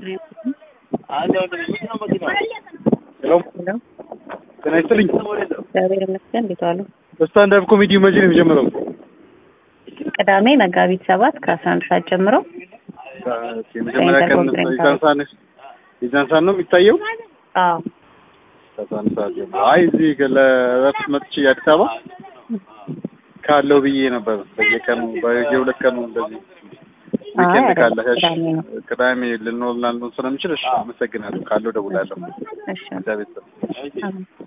ሄሎ ጤና ይስጥልኝ። እግዚአብሔር ይመስገን። እንዴት ዋሉ? ስታንዳፕ ኮሜዲ መቼ ነው የሚጀምረው? ቅዳሜ መጋቢት ሰባት ከአስራ አንድ ሰዓት ጀምሮ የመጀመሪያ ቀን የዛን ሰዓት ነው የዛን ሰዓት ነው የሚታየው? አዎ ከአስራ አንድ ሰዓት ጀምሮ። አይ እዚህ ለእረፍት መጥቼ አዲስ አበባ ካለው ብዬ ነበር። በየቀኑ በየሁለት ቀኑ እንደዚህ ዊኬንድ አይ፣ ካለ እሺ፣ ቅዳሜ ነው። ቅዳሜ ልንሆን ላንሆን ስለምችል እሺ፣ አመሰግናለሁ። ካለው ደውላለሁ። እሺ እግዚአብሔር ይስጥልኝ። አሜን።